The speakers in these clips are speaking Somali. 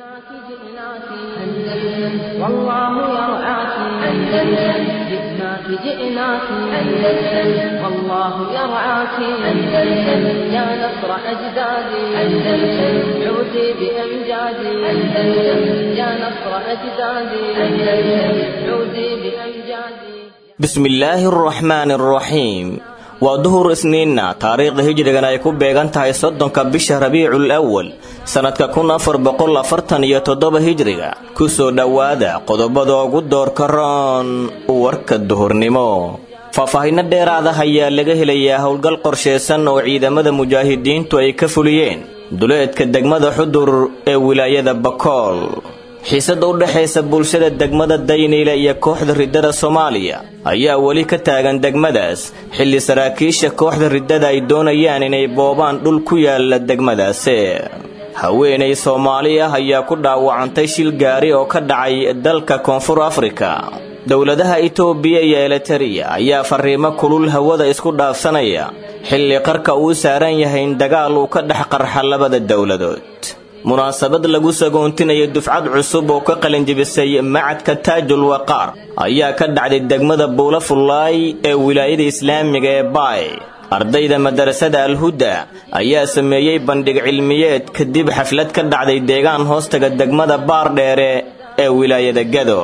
جئناك جئناك أندلس والله يرعاك أندلس جئناك جئناك أندلس والله يرعاك أندلس يا نصر أجدادي أندلس عودي بأمجادي أندلس يا نصر أجدادي أندلس عودي بأمجادي بسم الله الرحمن الرحيم waa duhur isniinna taariikhda hijrigan ay ku beegan tahay soddonka bisha rabiicul awal sannadka kun afar boqol afartan iyo toddoba hijriga ku soo dhowaada qodobada ugu doorka roon warka duhurnimo faahfaahinno dheeraada ayaa laga helayaa howlgal qorshaysan oo ciidamada mujaahidiintu ay ka fuliyeen duleedka degmada xudur ee wilaayada bakool xiisada u dhexaysa bulshada degmada dayniile iyo kooxda riddada soomaaliya ayaa weli ka taagan degmadaas xilli saraakiisha kooxda riddada ay doonayaan inay boobaan dhul ku yaala degmadaasi haweenay soomaali ah ayaa ku dhaawacantay shil gaari oo ka dhacay dalka koonfur afrika dowladaha itoobiya iyo elitariya ayaa fariimo kulul hawada isku dhaafsanaya xilli qarka uu saaran yahay in dagaal uu ka dhex qarxa labada dowladood munaasabad lagu sagoontinayo dufcad cusub oo ka qalinjibisay macadka taajul waqaar ayaa ka dhacday degmada buula fullaay ee wilaayada islaamiga ee baay ardayda madarasada alhuda ayaa sameeyey bandhig cilmiyeed kadib xaflad ka dhacday deegaan hoostaga degmada baardheere ee wilaayada gado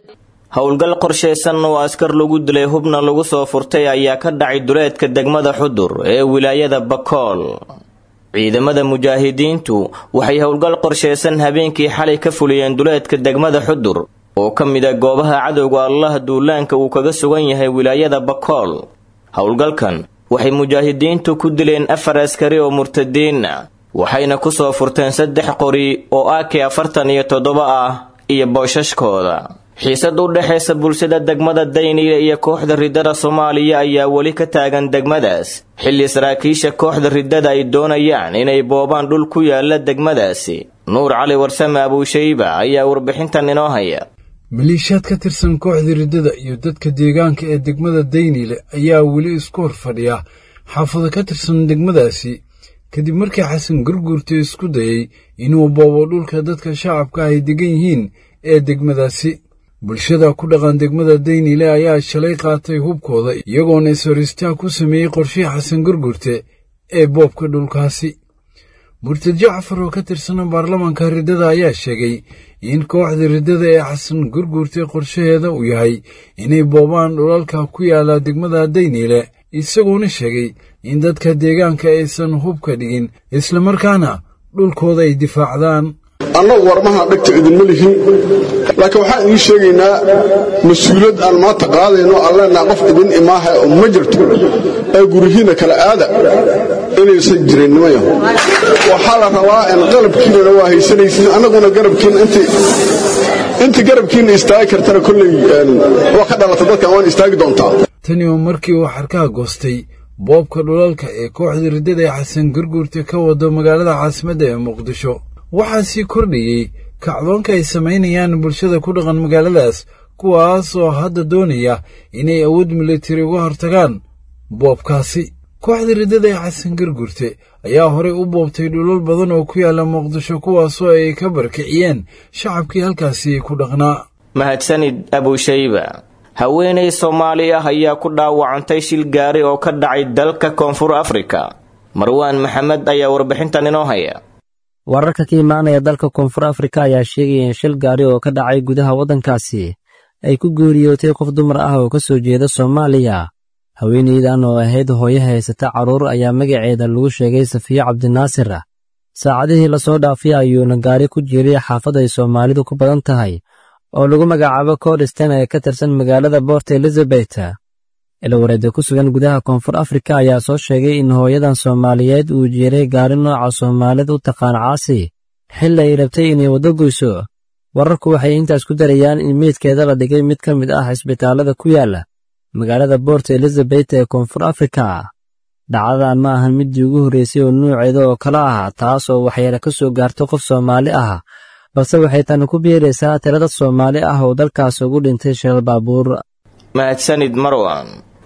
howlgal qorshaysan oo askar lagu dilay hubna lagu soo furtay ayaa ka dhacay duleedka degmada xudur ee wilaayada bakool ciidamada mujaahidiintu waxay howlgal qorshaysan habeenkii xalay ka fuliyeen duleedka degmada xudur oo ka mid a goobaha cadowga allah duulaanka uu kaga sugan yahay wilaayada bakool howlgalkan waxay mujaahidiintu ku dileen afar askari oo murtadiina waxayna ku soo furteen saddex qori oo ak afartan iyo toddoba ah iyo boosashkooda xiisad u dhexaysa bulshada degmada dayniile iyo kooxda riddada soomaaliya ayaa weli ka taagan degmadaas xilli saraakiisha kooxda riddada ay doonayaan inay boobaan dhul ku yaala degmadaasi nuur cali warsame abuushayba ayaa warbixintan inoo haya maliishaad ka tirsan kooxda riddada iyo dadka deegaanka ee degmada dayniile ayaa weli isku hor fadhiya xaafado ka tirsan degmadaasi kadib markii xasan gurguurta isku dayey inuu boobo dhulka dadka shacabka ay degan yihiin ee degmadaasi bulshada ku dhaqan degmada dayniile ayaa shalay qaatay hubkooda iyagoona is-horistaag ku sameeyey qorshihii xasan gurgurte ee boobka dhulkaasi murtad jacfar oo ka tirsana baarlamaanka riddada ayaa sheegay in kooxda riddada ee xasan gurgurte qorshaheeda uu yahay inay boobaan dhulalka ku yaala degmada dayniile isagoona sheegay in dadka deegaanka aysan hubka dhigin islamarkaana dhulkooda ay difaacdaan annagu warmaha dhegta idinma lihin laakiin waxaan idiin sheegaynaa mas-uuliyad aan maanta qaadayno aan leenaha qof idin imaaha oo ma jirto ee gurihiinna kala aada inaysan jirin nimayo waxaa la rabaa in qalabkiinana waa haysanaysiin annaguna garabkiinna inta garabkiinna istaagi kartana kolley waa ka dhalata dadkan waan istaagi doontaa tani oo markii uu xarkaha goostay boobka dhulalka ee kooxda riddada ee xasan gurguurta ka wado magaalada caasimadda ee muqdisho waxaa sii kordhayey kacdoonka ay samaynayaan bulshada ku dhaqan magaaladaas kuwaas oo hadda doonaya inay awood militari uga hortagaan boobkaasi kooxda riddada ee xasan gurgurte ayaa horey u boobtay dhulal badan oo ku yaalla muqdisho kuwaasoo ay ka barkiciyeen shacabkii halkaasi ku dhaqnaa mahadsanid abuushayba haweenay soomaali ah ayaa ku dhaawacantay shil gaari oo ka dhacay dalka koonfur afrika marwaan maxamed ayaa warbixintan inoo haya wararka ka imaanaya dalka koonfur afrika ayaa sheegaya in shil gaari oo ka dhacay gudaha waddankaasi ay ku geeriyootay qof dumar ah oo ka soo jeeda soomaaliya haweenaydan oo ahayd hooyo haysata carruur ayaa magaceeda lagu sheegay safiyo cabdinaasir saacadihii lasoo dhaafay ayuuna gaari ku jiiray xaafad ay soomaalidu ku badan tahay oo lagu magacaabo cordistan ee ka tirsan magaalada bort elizabet ilawareeda ku sugan gudaha koonfur afrika ayaa soo sheegay in hooyadan soomaaliyeed uu jiiray gaari nooca soomaalida u taqaan caasi xilli ay rabtay inay waddo goyso wararku waxay intaas ku darayaan in meydkeeda la dhigay mid ka mid ah cisbitaallada ku yaalla magaalada bort elizabet ee koonfur afrika dhacdadan ma ahan middii ugu horraysay oo nuuceeda oo kale ah taas oo waxyeele ka soo gaarto qof soomaali ah balse waxay tani ku biiraysaa tirada soomaali ah oo dalkaas ugu dhintay sheel baabuur mahadsanid marwan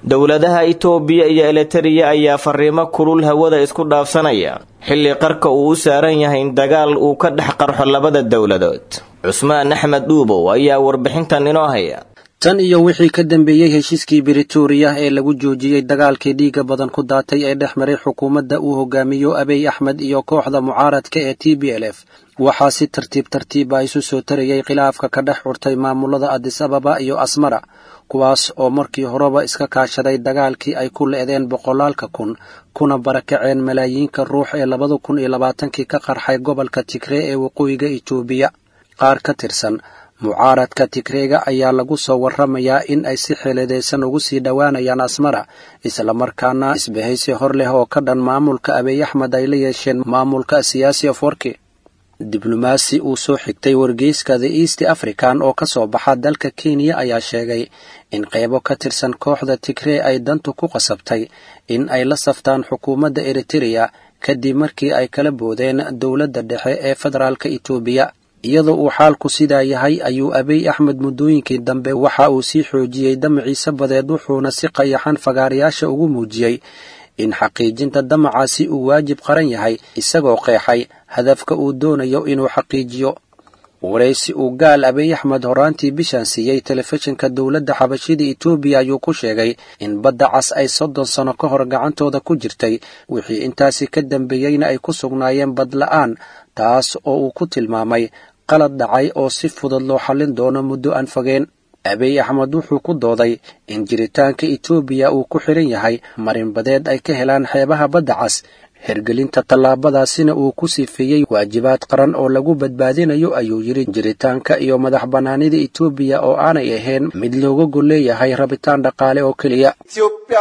dowladaha itoobiya iyo elitariya ayaa fariimo kulul hawada isku dhaafsanaya xilli qarka uu u saaran yahay in dagaal uu ka dhex qarxo labada dowladood cusmaan axmed dhuubow ayaa warbixintan inoo haya tan iyo wixii ka dambeeyey heshiiskii britoria ee lagu joojiyey dagaalkii dhiigga badan ku daatay ee dhex maray xukuumadda uu hogaamiyo abiy axmed iyo kooxda mucaaradka ee t b l f waxaa si tartiib tartiiba isu soo tarayay khilaafka ka dhex curtay maamulada adis ababa iyo asmara kuwaas oo markii horeba iska kaashaday dagaalkii ay ku le'deen boqolaalka kun kuna barakaceen malaayiinka ruux ee labada kun iyo labaatankii ka qarxay gobolka tigree ee waqooyiga itoobiya qaar ka tirsan mucaaradka tigreega ayaa lagu soo warramayaa in ay si xeeladaysan ugu sii dhowaanayaan asmara islamarkaana isbahaysi hor leh oo ka dhan maamulka abiy axmed ay la yeesheen maamulka siyaasi of warki diblomaasi uu soo xigtay wargeyska the east african oo ka soo baxa dalka kenya ayaa sheegay in qaybo ka tirsan kooxda tigree ay dantu ku qasabtay in ay la saftaan xukuumadda eritereya kadib markii ay kala boodeen dowladda dhexe ee federaalka itoobiya iyadoo uu xaalku sidaa yahay ayuu abiy axmed muddooyinkii dambe waxa uu sii xoojiyey damaciise badeed wuxuuna si qayaxan fagaarayaasha ugu muujiyey in xaqiijinta damacaasi uu waajib qaran yahay isagoo qeexay hadafka uu doonayo inuu xaqiijiyo waraysi uu gaal abiy axmed horaantii bishan siiyey telefishinka dowladda xabashida itoobiya ayuu ku sheegay in badda cas ay soddon sano ka hor gacantooda ku jirtay wixii intaasi ka dambeeyeyna ay ku sugnaayeen badla'aan taas oo uu ku tilmaamay qalad dhacay oo si fudud loo xallin doono muddo aan fogeen abiy axmed wuxuu ku dooday in jiritaanka itoobiya uu ku xidhan yahay marinbadeed ay ka helaan xeebaha badda cas hergelinta tallaabadaasina uu ku sifeeyey waajibaad qaran oo lagu badbaadinayo ayuu yidhi jiritaanka iyo madax bannaanida itoobiya oo aanay ahayn mid looga gol leeyahay rabitaan dhaqaale oo keliya ኢትዮጵያ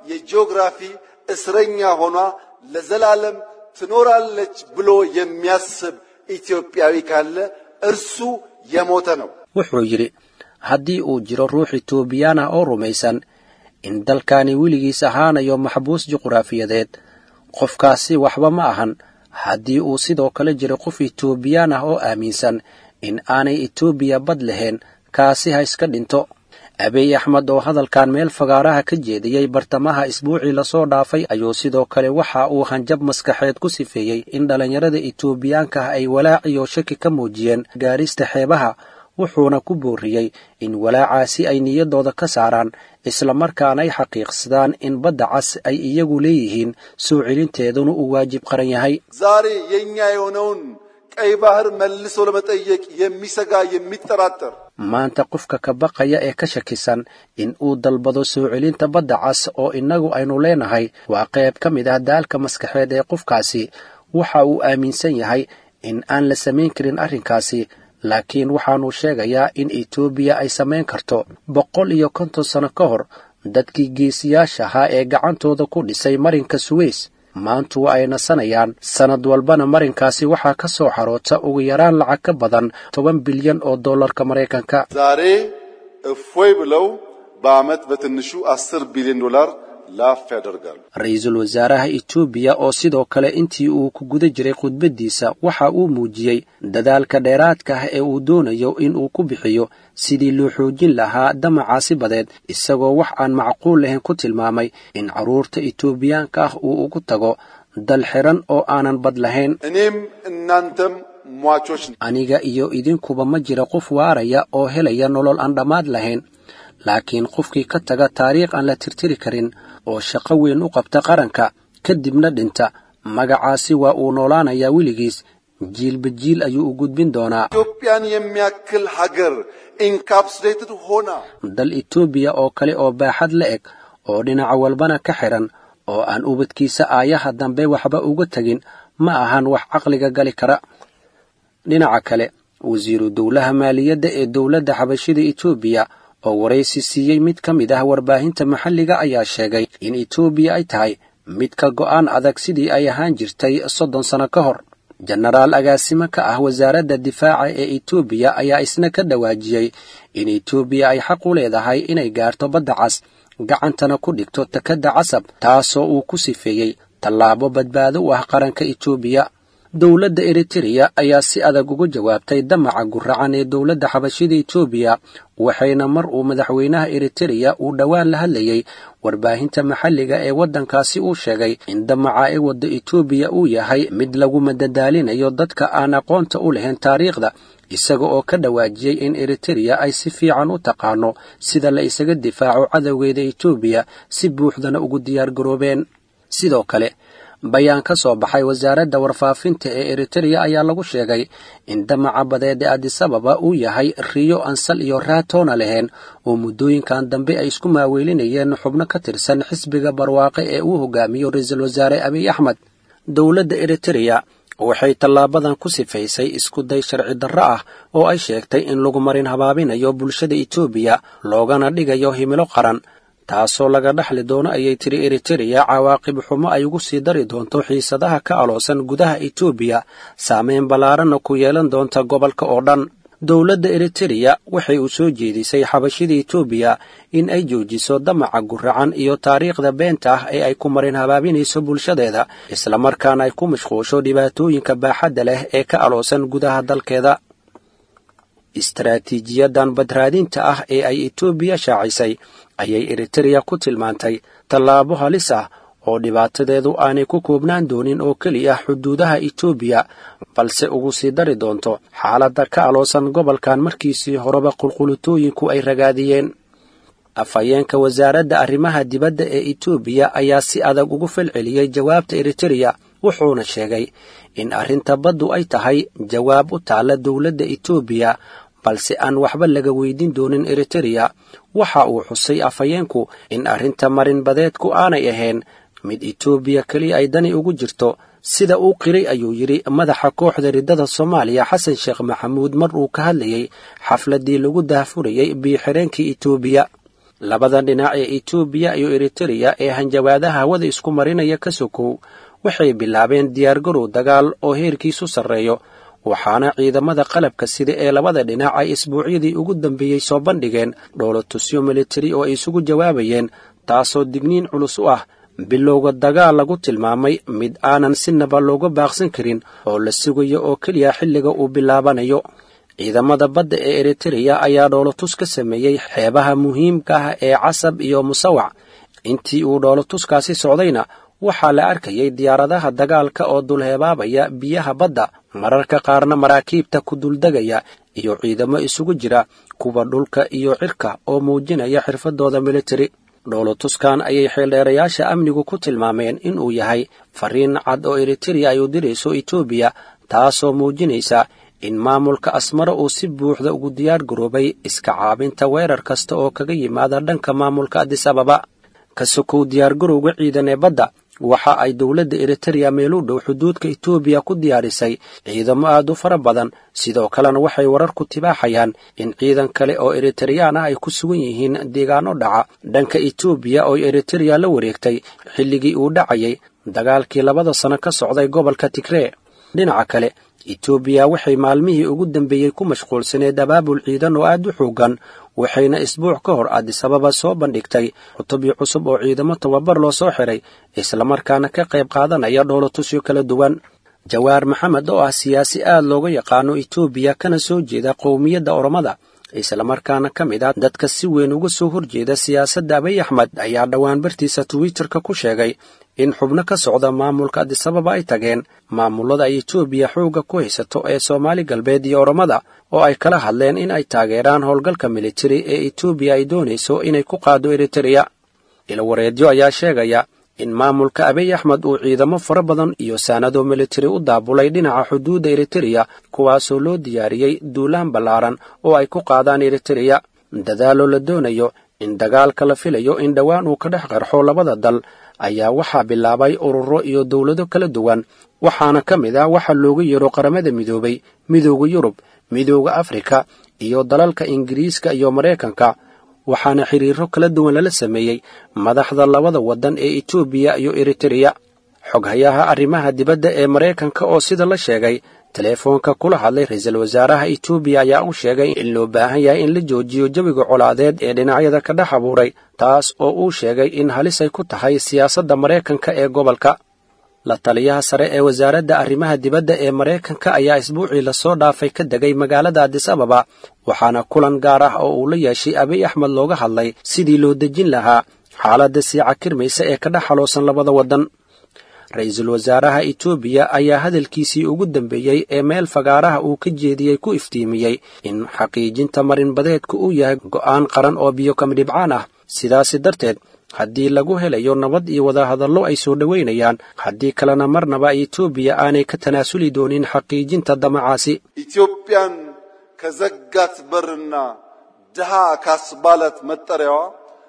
የጂኦግራፊ እስረኛ ሆኗ ለዘላለም ትኖራለች ብሎ የሚያስብ ኢትዮጵያዊ ካለ እርሱ የሞተ ነው። wuxuu yidhi haddii uu jiro ruux itoobiyaan ah oo rumaysan in dalkani weligiis ahaanayo maxbuus juqraafiyadeed qofkaasi waxba ma ahan haddii uu sidoo kale jiro qof itoobiyaan ah oo aaminsan in aanay etoobiya bad lahayn kaasi ha iska dhinto abiy axmed oo hadalkan meel fagaaraha ka jeediyey bartamaha isbuucii lasoo dhaafay ayuu sidoo kale waxa uu hanjab maskaxeed ku sifeeyey in dhallinyarada itoobiyaanka ah ay walaaciyo shaki ka muujiyeen gaarista xeebaha wuxuuna ku booriyey in walaacaasi ay niyaddooda ka saaraan islamarkaana ay xaqiiqsadaan in badda cas ay iyagu leeyihiin soo celinteeduna uu waajib qaran yahay ዛሬ የእኛ የሆነውን ቀይ ባህር መልሶ ለመጠየቅ የሚሰጋ የሚጠራጠር maanta qofka ka baqaya ee ka shakisan in uu dalbado soo celinta badda cas oo innagu aynu leenahay waa qayb ka mid ah daalka maskaxeed ee qofkaasi waxa uu aaminsan yahay in aan la samayn karin arrinkaasi laakiin waxaanu sheegayaa in etoobiya ay samayn karto boqol iyo konton sano ka hor dadkii geesiyaasha ahaa ee gacantooda ku dhisay marinka suweys maantu waa ay nasanayaan sannad walbana marinkaasi waxaa ka soo xaroota ugu yaraan lacag ka badan toban bilyan oo dollarka maraykanka ዛሬ እፎይ ብለው በዓመት በትንሹ አስር ቢሊዮን ዶላር ላፍ ያደርጋሉ። ra-iisul wasaaraha etoobiya oo sidoo kale intii uu ku guda jiray khudbaddiisa waxa uu muujiyey dadaalka dheeraadka ah ee uu doonayo in uu ku bixiyo sidii loo xoojin lahaa damacaasi badeed isagoo wax aan macquul lahayn ku tilmaamay in carruurta etoobiyaanka ah uu ugu tago dal xiran oo aanan bad lahayn እኔም እናንተም ሟቾች ነን። aniga iyo idinkuba ma jira qof waaraya oo helaya nolol aan dhammaad lahayn laakiin qofkii ka taga taariikh aan la tirtiri karin oo shaqo weyn u qabta qaranka kadibna dhinta magacaasi waa uu noolaanayaa weligiis jiilba jiil ayuu u gudbin doonaa ኢትዮጵያን የሚያክል ሀገር ኢንካፕሱሌትድ ሆና dal etoobiya oo kale oo baaxad la eg oo dhinaca walbana ka xihan oo aan ubadkiisa aayaha dambe waxba uga tegin ma ahan wax caqliga gali kara dhinaca kale wasiiru dowlaha maaliyadda ee dowladda xabashida etoobiya oo waraysi siiyey mid ka mid ah warbaahinta maxalliga ayaa sheegay in etoobiya ay tahay mid ka go'aan adag sidii ay ahaan jirtay soddon sano ka hor jenaraal agaasimo ka ah wasaaradda difaaca ee etoobiya ayaa isna ka dhawaajiyey in etoobiya ay xaq u leedahay inay gaarto badda cas gacantana ku dhigto takadda casab taasoo uu ku sifeeyey tallaabo badbaado u ah qaranka etoobiya dowladda eritereya ayaa si adag uga jawaabtay damaca guracan ee dowladda xabashida etoobiya waxayna mar uu madaxweynaha eritereya uu dhowaan la hadlayey warbaahinta maxalliga ee waddankaasi uu sheegay in damaca ee wadda etoobiya uu yahay mid lagu madadaalinayo dadka aan aqoonta u lahayn taariikhda isaga oo ka dhawaajiyey in eritereya ay si fiican u taqaano sida la isaga difaaco cadowgeeda etoobiya si buuxdana ugu diyaargaroobeen sidoo kale bayaan ka soo baxay wasaaradda warfaafinta ee eritereya ayaa lagu sheegay in damaca badeed ee adisababa uu yahay riyo ansal iyo raatoona lahayn oo muddooyinkan dambe ay isku maaweylinayeen xubno ka tirsan xisbiga barwaaqe ee uu hogaamiyo ra-iisul wasaare abiy axmed dowladda eritereya waxay tallaabadan ku sifaysay isku day sharci darro ah oo ay sheegtay in lagu marin habaabinayo bulshada etoobiya loogana dhigayo himilo qaran taasoo laga dhaxli doono ayay tiri eritereya cawaaqib xumo ay ugu sii dari doonto xiisadaha ka aloosan gudaha etoobiya saameyn ballaaranna ku yeelan doonta gobolka oo dhan dowladda eritereya waxay uu soo jeedisay xabashida etoobiya in ay joojiso damaca guracan iyo taariikhda beenta ah ee ay ku marin habaabinayso bulshadeeda islamarkaana ay ku mashquusho dhibaatooyinka baaxadda leh ee ka aloosan gudaha dalkeeda istaraatiijiyadan badraadinta ah ee ay etoobiya shaacisay ayay eritereya ku tilmaantay tallaabo halis ah oo dhibaatadeedu aanay ku koobnaan doonin oo keliya xuduudaha etoobiya balse ugu sii dari doonto xaaladda ka aloosan gobolkan markiisii horeba qulqulutooyinku ay ragaadiyeen afhayeenka wasaaradda arrimaha dibadda ee etoobiya ayaa si adag ugu falceliyey jawaabta eritereya wuxuuna sheegay in arrinta baddu ay tahay jawaab u taalla dowladda etoobiya balse aan waxba laga weydin doonin eritereya waxa uu xusay afhayeenku in arrinta marinbadeedku aanay ahayn mid etoobiya keliya ay dani ugu jirto sida uu qiray ayuu yidhi madaxa kooxda riddada soomaaliya xasan sheekh maxamuud mar uu ka hadlayey xafladdii lagu daahfurayey biyo-xireenkii etoobiya labada dhinac ee etoobiya iyo eritereya ee hanjabaadaha hawada isku marinaya ka sokow waxay bilaabeen diyaargarow dagaal oo heerkiisu sarreeyo waxaana ciidamada qalabka sida ee labada dhinac ay isbuucyadii ugu dambeeyey soo bandhigeen dhoolotusyo militari oo ay isugu jawaabayeen taasoo digniin culus u ah bilowga dagaal lagu tilmaamay mid aanan sinaba looga baaqsan karin oo la sugayo oo keliya xilliga uu bilaabanayo ciidamada badda ee eritereya ayaa dhoolotus ka sameeyey xeebaha muhiimka ah ee casab iyo musawac intii uu dhoolotuskaasi socdayna waxaa la arkayay diyaaradaha dagaalka oo dulheebaabaya biyaha badda mararka qaarna maraakiibta ku duldegaya iyo ciidamo isugu jira kuwa dhulka iyo cirka oo muujinaya xirfadooda militari dhoolotuskan ayay xeeldheerayaasha amnigu ku tilmaameen inuu yahay fariin cad oo eritereya ay u dirayso etoobiya taasoo muujinaysa in maamulka asmaro uu si buuxda ugu diyaar garoobay iska caabinta weerar kasta oo kaga yimaada dhanka maamulka adisababa ka sokow diyaargarowga ciidan ee badda waxa ay dowladda eritereya meel u dhow xuduudka etoobiya ku diyaarisay ciidamo aad u fara badan sidoo kalena waxay wararku tibaaxayaan in ciidan kale oo eritareyaan ah ay ku sugan yihiin deegaano dhaca dhanka etoobiya oo eritereya la wareegtay xilligii uu dhacayay dagaalkii labada sano ka socday gobolka tigree dhinaca kale etoobiya waxay maalmihii ugu dambeeyey ku mashquulsaneed abaabul ciidan oo aad u xoogan waxayna isbuuc ka hor adisababa soo bandhigtay cutubyo cusub oo ciidamo tababar loo soo xiray islamarkaana ka qayb qaadanaya dhoolotusyo kala duwan jawaar maxamed oo ah siyaasi aad looga yaqaano etoobiya kana soo jeeda qowmiyadda oromada islamarkaana ka mid ah dadka si weyn uga soo horjeeda siyaasadda abiy axmed ayaa dhowaan bartiisa twitterka ku sheegay in xubno ka socda maamulka adisababa ay tageen maamulada ay etoobiya xoogga ku haysato ee soomaali galbeed iyo oromada oo ay kala hadleen in ay taageeraan howlgalka militari ee etoobiya ay doonayso inay ku qaado eritereya ilwareedyo ayaa sheegaya in maamulka abiy axmed uu ciidamo fara badan iyo saanado militari u daabulay dhinaca xuduudda eritereya kuwaasoo loo diyaariyey duulaan ballaaran oo ay ku qaadaan eritereya dadaaloo la doonayo in dagaalka la filayo in dhowaan uu ka dhex qarxo labada dal ayaa waxaa bilaabay ururo iyo dowlado kala duwan waxaana ka mid ah waxa looga yeero qaramada midoobay midooda yurub midooda afrika iyo dalalka ingiriiska iyo maraykanka waxaana xiriiro kala duwan lala sameeyey madaxda labada waddan ee etoobiya iyo eritereya xoghayaha arrimaha dibadda ee maraykanka oo sida la sheegay teleefoonka kula hadlay ra-iisul wasaaraha etoobiya ayaa u sheegay in loo baahan yahay in la joojiyo jawiga colaadeed ee dhinacyada ka dhex abuuray taas oo uu sheegay in halis ay ku tahay siyaasadda maraykanka ee gobolka la taliyaha sare ee wasaaradda arrimaha dibadda ee maraykanka ayaa isbuucii lasoo dhaafay ka degay magaalada adis ababa waxaana kulan gaar ah oo uu la yeeshay abiy axmed looga hadlay sidii loo dejin lahaa xaaladda sii cakirmaysa ee ka dhex xaloosan labada waddan ra-iisul wasaaraha etoobiya ayaa hadalkiisii ugu dambeeyey ee meel fagaaraha uu ka jeediyey ku iftiimiyey in xaqiijinta marinbadeedku uu yahay go'aan qaran oo biyo kamidhibcaan ah sidaasi darteed haddii lagu helayo nabad iyo wadahadallo ay soo dhowaynayaan haddii kalena marnaba etoobiya aanay ka tanaasuli doonin xaqiijinta damacaasi ኢትዮጵያን ከዘጋት በርና ድሃ ካስባላት መጠሪያዋ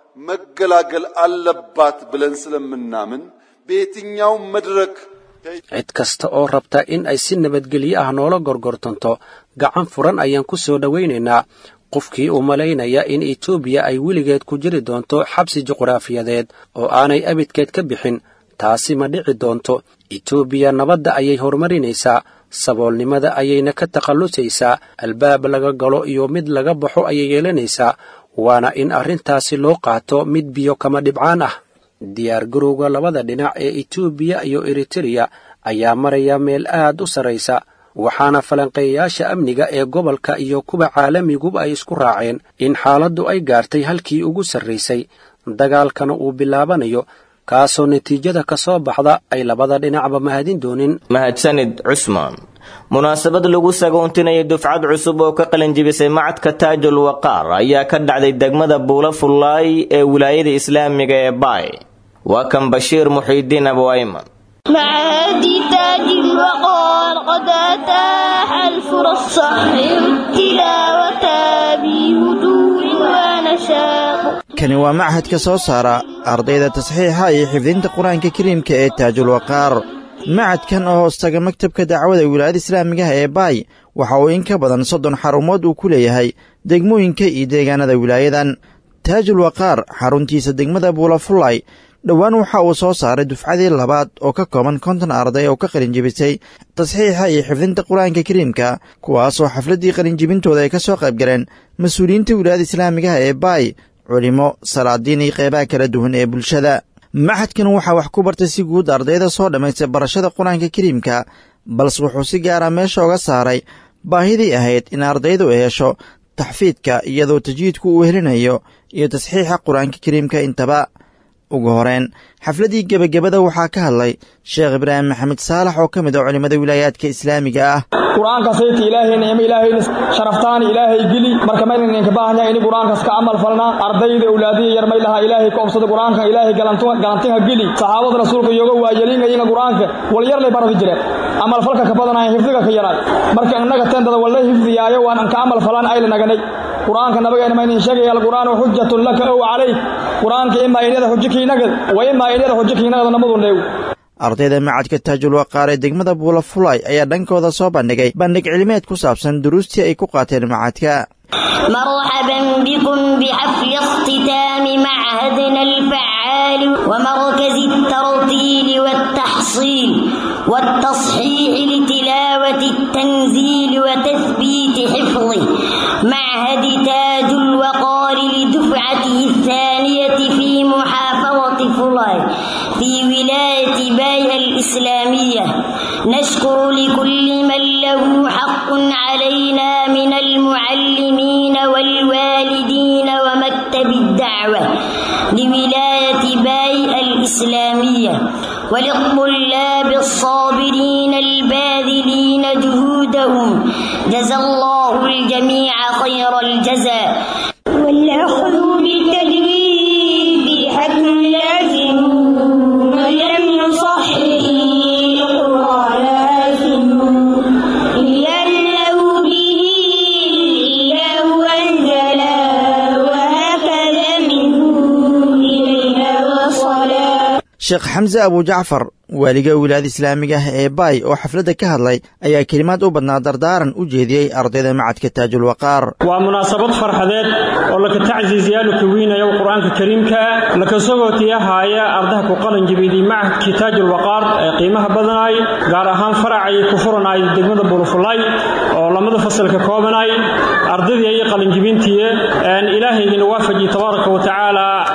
መገላገል አለባት ብለን ስለምናምን በየትኛውም መድረክ cid kasta oo rabta in ay si nabadgelyo ah noola gorgortanto gacan furan ayaan ku soo dhowaynaynaa qofkii u malaynaya in etoobiya ay weligeed ku jiri doonto xabsi juqraafiyadeed oo aanay abidkeed ka bixin taasi ma dhici doonto etoobiya nabadda ayay horumarinaysaa saboolnimada ayayna ka takhallusaysaa albaab laga galo iyo mid laga baxo ayay yeelanaysaa waana in arrintaasi loo qaato mid biyo kama dhibcaan ah diyaar garowga labada dhinac ee etoobiya iyo eritereya ayaa maraya meel aad u sarraysa waxaana falanqeeyayaasha amniga ee gobolka iyo kuwa caalamiguba ay isku raaceen in xaaladdu ay gaartay halkii ugu sarraysay dagaalkana uu bilaabanayo kaasoo natiijada ka soo baxda ay labada dhinacba mahadin doonin mahadsanid cusmaan munaasabad lagu sagoontinayay dufcad cusub oo ka qalinjibisay macadka taajul waqaar ayaa ka dhacday degmada buula fullaay ee wilaayada islaamiga ee baay waa kan bashiir muxiidiin abu ayman معاد تاج الوقار قد أتاح الفرص صحيح التلاوة بهدوء ونشاط kani waa machadka soo saara ardayda tasxiixa iyo xifdinta qur-aanka kariimka ee taajul waqaar macadkan oo hoostaga maktabka dacwada wilaayada islaamigaha ee baay waxa uu in ka badan soddon xarumood uu ku leeyahay degmooyinka iyo deegaanada wilaayadan taajul waqaar xaruntiisa degmada buulafullay dhowaan waxa uu soo saaray dufcadii labaad oo ka kooban konton arday oo ka qalinjibisay tasxiixa iyo xifdinta qur-aanka kariimka kuwaasoo xafladdii qalinjibintooda ay ka soo qayb galeen mas-uuliyiinta wilaayada islaamigaha ee baay culimo salaadiin iyo qeybaha kala duwan ee bulshada maxadkan waxaa wax ku bartay si guud ardayda soo dhammaystay barashada qur-aanka kariimka balse wuxuu si gaara meesha oga saaray baahidii ahayd in ardaydu ay hesho taxfiidka iyadoo tajwiidku uu helinayo iyo tasxiixa qur-aanka kariimka intaba ugu horeen xafladdii gebagabada waxaa ka hadlay sheekh ibraahim maxamed saalax oo ka mid ah culimmada wilaayaadka islaamiga ah qur-aanka sayta ilaahay nicmo ilaahayna sharaftaan ilaahay geli marka maynan idinka baahanya ini qur-aankas ka camal falnaa ardayda awlaadiya yar may lahaa ilaahay ka obsada qur-aanka ilaahay galantinha geli saxaabada rasuulka iyoga waayelinayinga qur-aanka walyar lay baradi jireen camal falka ka badanaya hifdiga ka yaraay marka innaga tendada walla hifdiyaayo waan anka camal falan ayla naganay qur-aanka nabigeena maynin sheegaya alqur'aanu xujatun laka ow calayk qur-aanka imaa inyada xujo kiinagad wa imaa inyada xujo kiinagada namadu neew ardayda macadka taajul waqaar ee degmada buulafulay ayaa dhankooda soo bandhigay bandhig cilmeed ku saabsan duruustii ay ku qaateen macadka مرحبا بكم بحفل اختتام معهدنا الفعال ومركز الترتيل والتحصيل والتصحيح لتلاوة التنزيل وتثبيت حفظه معهد تاج الوقار لدفعته الثانية في محافظة فلاي في ولاية باية الإسلامية نشكر لكل من له حق علينا من المعلمين والوالدين ومكتب الدعوة لولاية باية الإسلامية وللطلاب الصابرين الباذلين جهودهم جزى الله الجميع خير الجزاء والأخذ بالتجويد حتم لازم من لم يصحح القرآن آثم لأنه به الإله أنزلا وهكذا منه إلينا وصلا sheekh xamse abujacfar waaliga wilaayada islaamiga ah ee baay oo xafladda ka hadlay ayaa kelimaad u badnaa dardaaran u jeediyey ardayda macadka taajul waqaar waa munaasabad farxadeed oo laka tacsiisyaal ka weynayo qur-aanka kariimka laka sogootiyahaaya ardaha ku qalanjibiyey macadkii taajul waqaar ee qiimaha badanaay gaar ahaan faracay ku furanay degmada bulufulay oo lamada fasalka koobanay ardaydii ay qalanjibintii ilaahay idin waafaji tabaaraka wa tacaala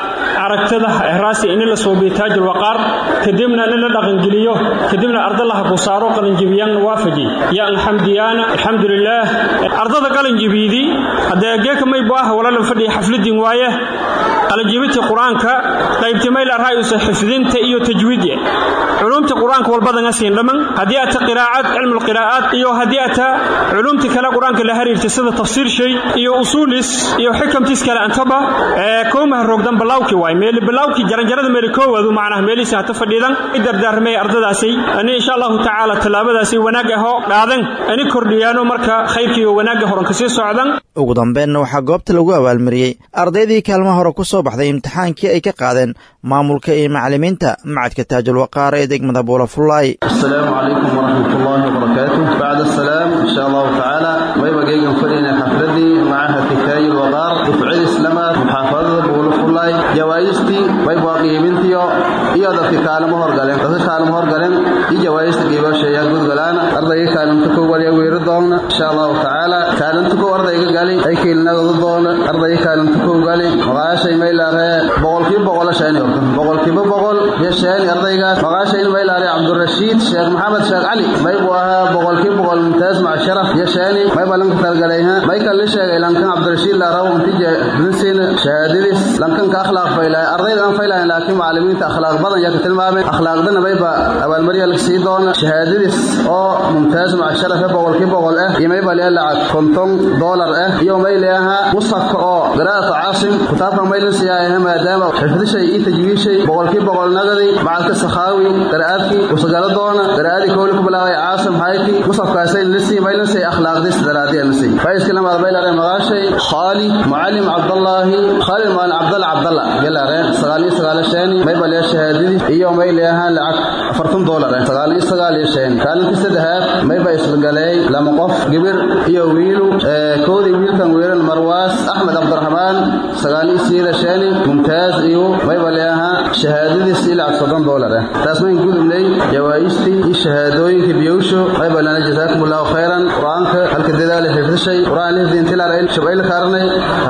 aragtada ehraasi in la soo biitaajul waqaar kadibna in la dhaqangeliyo kadibna ardalaha ku saaro qalinjibiyaan waafaji ya alxamdiyaana alxamdulilaah ardada qalinjibiidi haddee geeka may bu ah walaala fadhiya xafladin waaye qalinjibinta qur-aanka qaybtimay la raayusa xifdinta iyo tajwiidya culumta qur-aanka walbadanga siin dhamman haddii ata qiraa'ad cilmu lqiraa'aat iyo haddii ata culumta kale qur-aanka la xiriirta sida tafsiir shay iyo usuulis iyo xikamtiis kale antaba ee koomaha roogdan balaawki waay meeli balaawki jaranjarada meeli koowadu macnaha meeliisa hata fadhiidan i dardaarmay ardadaasi ani insha allahu tacaala tallaabadaasi wanaag ahoo dhaadan ani kordhiyaano marka khayrkii oo wanaagga horan kasii socdan ugu dambeenna waxaa goobta lagu abaalmariyey ardaydii kaalmaha hore ku soo baxday imtixaankii ay ka qaadeen maamulka iyo macallimiinta macadka taajul waqaar ee degmada buulafullaay السلام عليكم ورحمة الله وبركاته بعد السلام إن شاء الله تعالى ويبقى جيجا فرينا حفلتي معها كتاي الوقار دفعي الإسلامات محافظة بولو فلاي جوائزتي ويبقى قيمتي iyo dadka kaalmo horgaleen dadka kaalmo horgaleen iyo jawaayista qiibasha ayaa guud galaana ardayga kaalinta koo waliya weeri doona insha allahu tacaala kaalinta koo ardayga gali ay kiilinadooda doona ardayga kaalinta koo gali maqaashay maylaaree boqolkiiba boqol sheeni horta boqolkiiba boqol iyo sheeni ardaygaas maqaashay maylaaree cabdurashiid sheekh maxamed sheekh cali may buu ahaa boqolkiiba boqol mumtaaz maca sharaf iyo sheeni may baa lanka talgalayha may kan la sheegay lankan cabdurashiid laaraw intija dinsiina shahaadadiis lankan ka akhlaaq faylaya ardayda aan faylahayn laakiin macallimiinta akhlaaq badan yaa ka tilmaameen akhlaaqdana mayba abaalmarya laga sii doona shahaadadiis oo mumtaaz maca sharafe boqolkii boqol ah iyo mayba lee lacag konton doolar ah iyo may leeahaa musafka oo qiraa'atu caasim kitaabka maylin siyaayaha maadaama xifdishay iyo tajwiishay boqolkii boqol nagadi macadka sakhaawi qiraa'adkii usagala doona qiraa'adii kowli ku bilaabay caasim hayti musafkaasay lisii maylin say akhlaaqdiis daraadiya lisii faiska lamaad maylare maqaashay khaali mucallim cabdallaahi khaalid maalin cabdalla cabdalla gelare sagaal iyo sagaal sheeni mayba lee shahaadadii iyo may leeahaan lacag afartan doolar ah sagaal iyo sagaal iyo shan kaalintii saddexaad mayba isbagaleey lama qof gibir iyo wiilu koodii wiilkan weeran marwaas axmed cabdiraxmaan sagaal iyo siida shani mumtaaz iyo mayba leeahaa shahaadadiis iyo lacag soddon doolar ah taas mayn gudubnay jawaa'istii iyo shahaadooyinka biyowsho mayba lana jasaakum allahu khayran qur-aanka halka dadaala xifdishay qur-aan lifdiintilar shabcayla kaaranay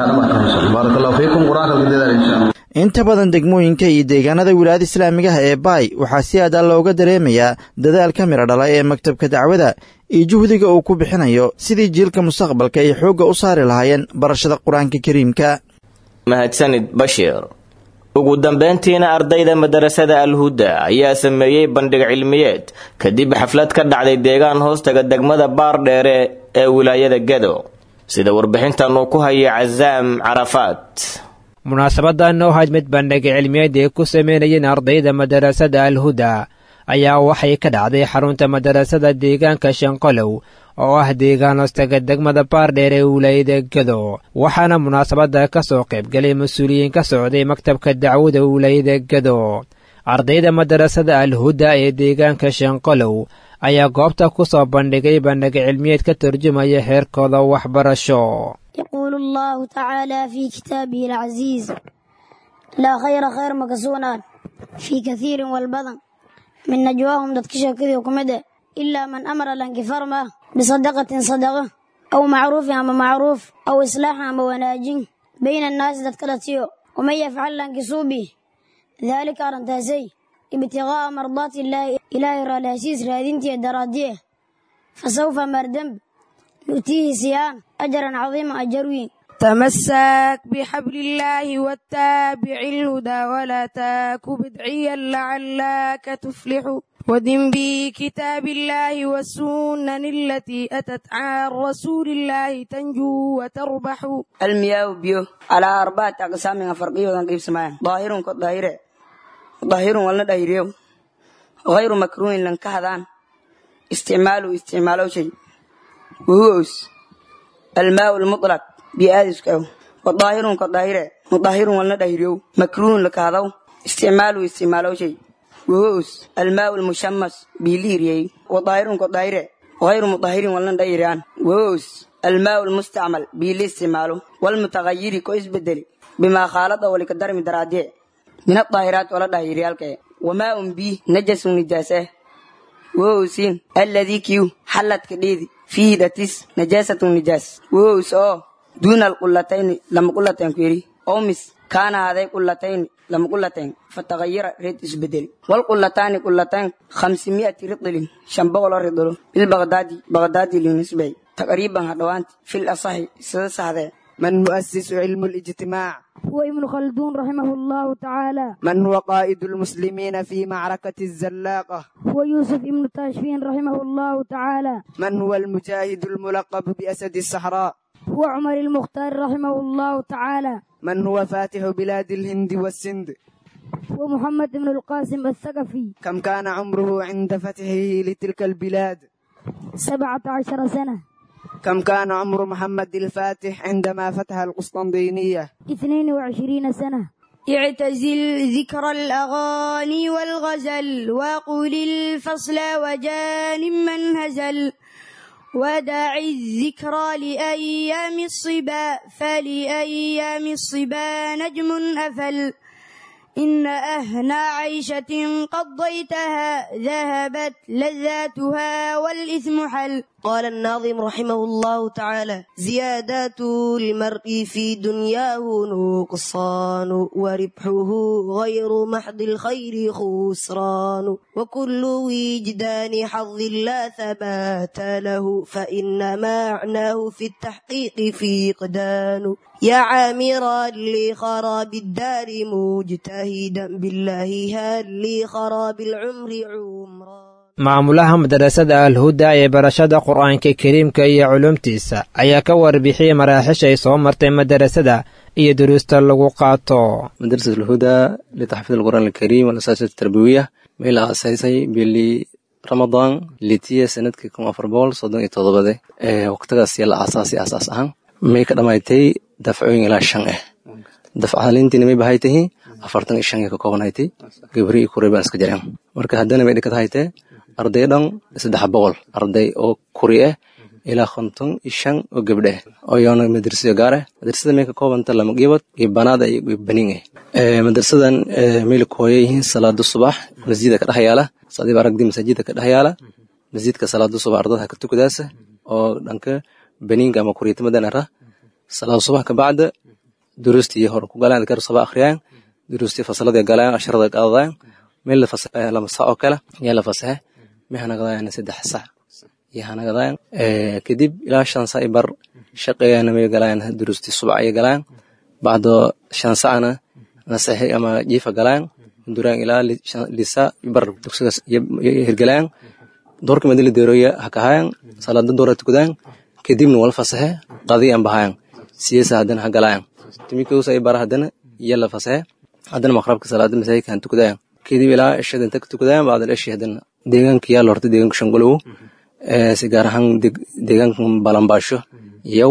baarak allahu fiikum qur-aanka halka dadaala insha allah inta badan degmooyinka iyo deegaanada wilaayada islaamigaha ee baay waxaa si aad a looga dareemayaa dadaalka midho dhala ee maktabka dacwada iyo juhdiga uu ku bixinayo sidii jiilka mustaqbalka ay xoogga u saari lahaayeen barashada qur-aanka kariimka mahadsanid bashiir ugu dambayntiina ardayda madarasada alhuda ayaa sameeyey bandhig cilmiyeed kadib xaflad ka dhacday deegaan hoostaga degmada baardheere ee wilaayada gado sida warbixintan uu ku hayay casaam carafaad munaasabadan oo ahayd mid bandhig cilmiyeed ay ku sameynayeen ardayda madarasada alhuda ayaa waxay ka dhacday xarunta madarasada deegaanka shanqolow oo ah deegaan hoostaga degmada baardheer ee wilaayada gado waxaana munaasabadda ka soo qaybgalay mas-uuliyiin ka socday maktabka dacwada wilaayada gado ardayda madarasada alhuda ee deegaanka shanqolow ayaa goobta ku soo bandhigay bandhig cilmiyeed ka turjumaya heerkooda waxbarasho يقول الله تعالى في كتابه العزيز لا خير خير مكسونان في كثير والبدن من نجواهم دتكشا كذي وكمدة إلا من أمر لانكفار ما بصدقة صدقة أو معروف أما معروف أو إصلاح أما وناجين بين الناس دتكلتيو ومن يفعل لانكسوبي ذلك أرنتاسي ابتغاء مرضات الله إله رالاسيس رادينتي دراديه فسوف مردم نؤتيه سيان أجرا عظيما أجروين تمسك بحبل الله واتبع الهدى ولا تاك بدعيا لعلك تفلح ودم بكتاب الله والسنن التي أتت عن رسول الله تنجو وتربح المياه بيو على أربعة أقسام فرقية وتنقيب سمايا ظاهر كظاهر ظاهر ولا دايريو غير مكروه لن كهذان استعماله استعماله شيء وهو الماء المطلق بآدس كاو وظاهر كظاهر مظاهر ولا دايريو مكروه لكهذا استعماله استعماله شيء وهو الماء المشمس بيليري وظاهر كظاهر غير مطهر ولا دايران وهو الماء المستعمل بيلي استعماله والمتغير كويس بدل بما خالط ولكدر من دراديه من الطاهرات ولا دايريالك وماء به نجس نجاسه وهو سين الذي كيو حلت كديدي فيه دتيس نجاسة نجاس وهو سو دون القلتين لما قلتين كيري أو مس kaana haday qulatayn lama qulatayn fatagayara reed isbedeli walqulataani qulatayn khamsimi'ati ridlin shan boqoloo ridlo bilbagdaadi bagdaadi linisbay taqriiban hadhowaanti fil asahi sida sahdee من مؤسس علم الاجتماع هو ابن خلدون رحمه الله تعالى من هو قائد المسلمين في معركة الزلاقة هو يوسف ابن تاشفين رحمه الله تعالى من هو المجاهد الملقب بأسد الصحراء هو عمر المختار رحمه الله تعالى من هو فاتح بلاد الهند والسند هو محمد بن القاسم الثقفي كم كان عمره عند فتحه لتلك البلاد سبعة عشر سنة كم كان عمر محمد الفاتح عندما فتح القسطنطينية اثنين وعشرين سنة اعتزل ذكر الأغاني والغزل وقل الفصل وجانب من هزل ودع الذكرى لأيام الصبا فلأيام الصبا نجم أفل إن أهنى عيشة قضيتها ذهبت لذاتها والإثم حل قال الناظم رحمه الله تعالى زيادات المرء في دنياه نقصان وربحه غير محض الخير خسران وكل وجدان حظ لا ثبات له فإن معناه في التحقيق فقدان يا عامرا لخراب الدار مجتهدا بالله هل لخراب العمر عمرا maamulaha madarasada alhuda ee barashada qur-aanka kariimka iyo culumtiisa ayaa ka warbixiyey maraaxisha ay soo martay madarasada iyo duruusta lagu qaato madrasat alhuda litaxfiid alqur'aan alkariim walasaasat tarbiwiya may la aasaysay bili ramadaan litiya sanadkii kun afar boqol soddon iyo todobade ee waqtigaas la aasaasay aasaas ahaan may ka dhamaatay dafcooyin ilaa shan ah dafcalintiina may bahay tahi afartan iyo shan ay ka koobanaytay gabri iyo kuray baan iska jareen marka haddana may dhikad haytee arday dhan saddex boqol arday oo kuri ah ilaa konton iyo shan oo gabdhe ah oo iyona madrasada gaar ah madrasada may ka koobanta lama gibad iyo banaada iyo banin ah madrasadan mayla kooya yihiin salaada subax masjida ka dhex yaala sadiib aragdi masaajida ka dhex yaala masjidka salaada subax ardada ka tukadaasa oo dhanka baniinka ama kuriyatamadan ara salaada subax kabacda duruustii hore ku galaan adkaar saba akhriyaan duruustii fasalada galaan asharada qaadadaan meel lama sac oo kale yaa la fasaxe may hanagadayan saddex sac iyo hanagadayan kadib ilaa shan sac bar shaqeeyana may galaan duruustii subac ay galaan bacdo shan sacna nasaxi ama jiifa galaan duraan ilaa lisa bar dugsigaas hirgalaan doorka madila deeroya hakahayan salaada doora tukadaan kadibna wala fasaxe qadiyan bahayan siyasa haddana ha galaan timikos ay bara haddana iyo la fasaxe haddana maqrabka salaada masaajidka han tukadayan kadib ilaa ishada inta ka tukadayan bacdal ishi haddana deegaanka yaa lorta deegaanka shangolow si gaar ahaan deegaanka balambaasho yow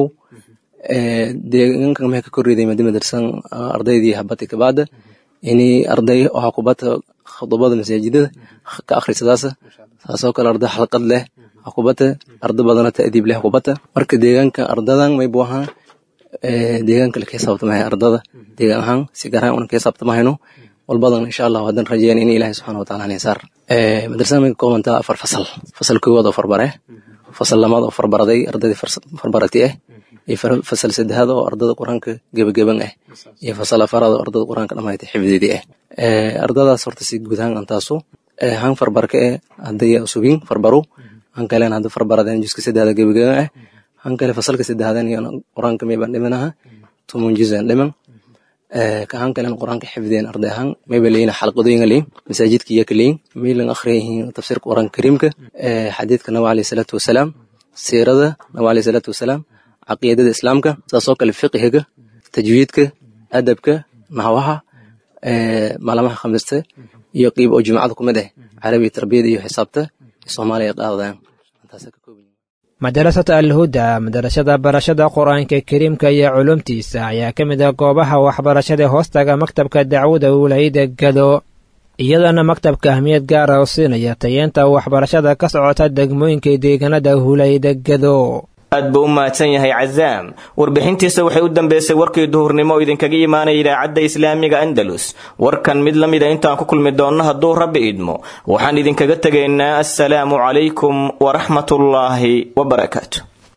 deegaanka maxay ka korriday madi madarsan ardaydii habati kabaada ini arday waxaa kubata khudubada masaajidada ka akhrisadaasa saasoo kale arday xalqad leh hakubata arda badana ta'diib leh hakubata marka deegaanka ardadan may buu ahaa deegaanka la kahisaabtamahay ardada deegaan ahaan si gaar ahaan una kahisaabtamahayno walbadan insha allahu haddaan rajeyn in ilaahay subxana wa taala nisaar madrasada may ka koobantaa afar fasal fasal koowaad oo farbare fasal lamaad oo farbaraday ardaydii farbarati ah iyo fasal saddexaad oo ardada qur-aanka gebagaban ah iyo fasal afaraad oo ardada qur-aanka dhamaatay xifdidii ah ardadaas horta si guud ahaan antaasu han farbarka eh hadday subin farbaro han kalen hadda farbaradeen juska saddexda gebagaban ah han kale fasalka saddexaadeen iyo qur-aanka maybaan dhimanaha tumun juzan dhiman ka han kalen qur-aanka xifdeen arday ahaan mayba leeyin xalqadooyinga leeyin masaajidka iyo ka leeyin maylan akhriyayihiin tafsiirka qur-aanka kariimka xadiidka nabi alayhi salaatu wasalaam siirada nabi alayhi salaatu wasalaam caqiidada islaamka saasoo kale fiqhiga tajwiidka adabka naxwaha maalamaha khamiista iyo qiib oo jumcada ku mid ah carabiga tarbiyada iyo xisaabta soomaaliya ay qaadadaan madarasada alhuda madarasada barashada qur-aanka kariimka iyo culumtiisa ayaa ka mid ah goobaha waxbarashada hoostaga maktabka dacwada wilaayada gado iyadana maktabka ahmiyad gaara oo siinaya tayeenta waxbarashada ka socota degmooyinka deegaanada wilaayada gado aad buu u mahadsan yahay cazaam warbixintiisa waxay u dambeysay warkii duhurnimo oo idinkaga imaanaya idaacadda islaamiga andalus warkan mid la mida intaan ku kulmi doonno hadduu rabbi idmo waxaan idinkaga tegaynaa assalaamu calaykum waraxmatullaahi wabarakaatu